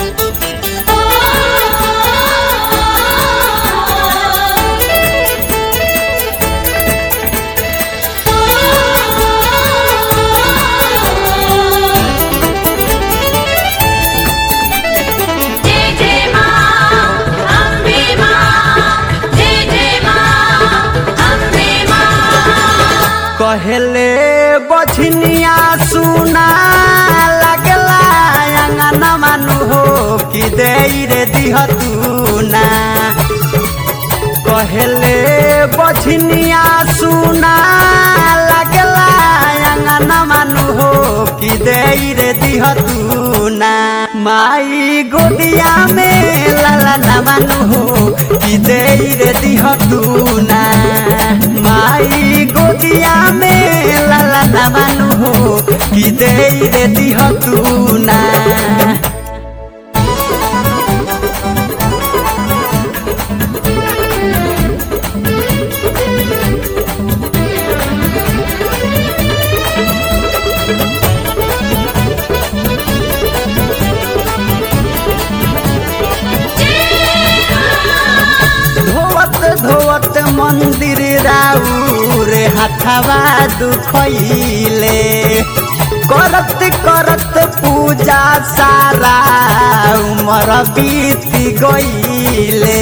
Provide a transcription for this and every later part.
जय जय मां अम्बे मां जय जय मां अम्बे मां कहले बछनिया सुना लगला अंगन मानु हो कि दे रे दिहतू ना कहले बछनिया सुना लगला अंगन मानु हो कि दे रे दिहतू ना माई गोदिया में लाला ना मानु हो कि दे रे दिहतू ना माई गोदिया में लाला ना मानु हो कि दे रे दिहतू ना धोवत धोवत मंदिर राउर हथवा दुखैले करत करत पूजा सारा उमर बीत गईले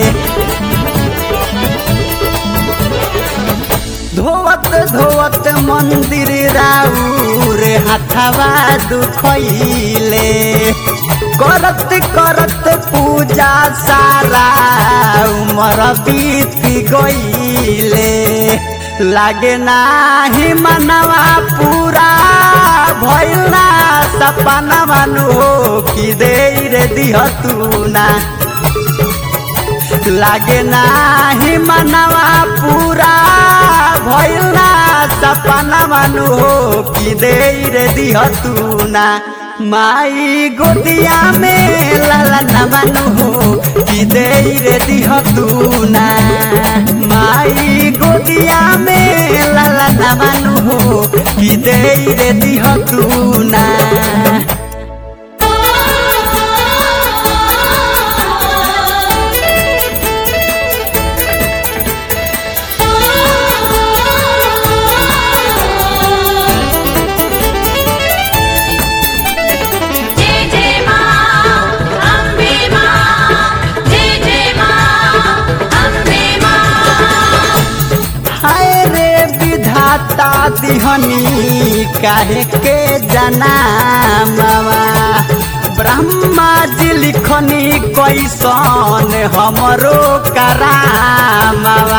धोवत धोवत मंदिर राउर हथवा दुखैले करत करत पूजा सारा उमर बीत गईले लागे नाही मनवा पूरा भइल ना सपना मानु हो कि दे रे दिहतू ना लागे नाही मनवा पूरा भइल ना सपना मानु हो कि दे रे दिहतू ना माई गोदिया में लाला ना मानु हो कि दे रे दिहतू ना माई गोदिया में लाला ना मानु हो कि दे रे दिहतू ना जय जय मां अम्बे मां जय जय मां अम्बे मां हाय रे विधाता दिहनी काहे के जनामवा ब्रह्मा जी लिखनी कैसन हमरो करामवा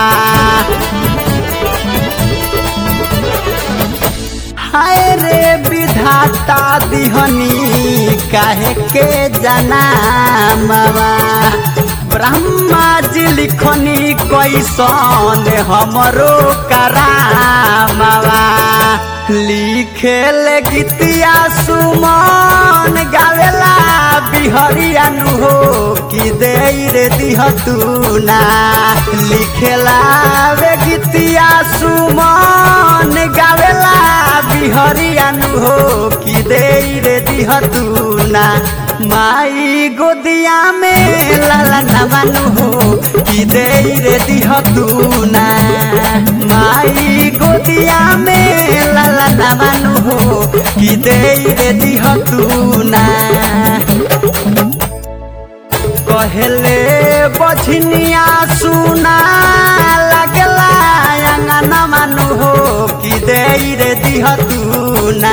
हाय रे विधाता दिहनी काहे के जनामवा ब्रह्मा जी लिखनी कैसन हमरो करामवा लिखेल गीतिया सुमन गावेला बिहरिया नु हो कि दे रे दिहतू ना लिखेला वे गीतिया सुमन गावेला बिहरिया नु हो कि दे रे दिहतू ना माई गोदिया में लाला ना मानु हो कि दे रे दिहतू ना माई गोदिया में लाला ना मानु हो कि दे रे दिहतू ना कहले बछनिया सुना लगला अंगन मानु हो कि दे रे दिहतू ना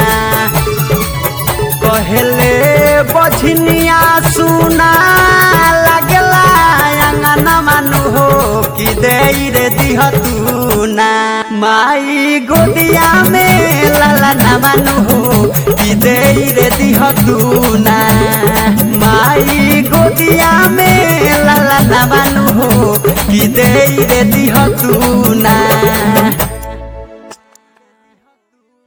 कहले बछनिया सुना लगला अंगन मानु हो कि दे रे दिहतू ना माई गोदिया में लाला ना मानु हो कि दे रे दिहतू ना माई गोदिया में लाला ना मानु हो कि दे रे दिहतू ना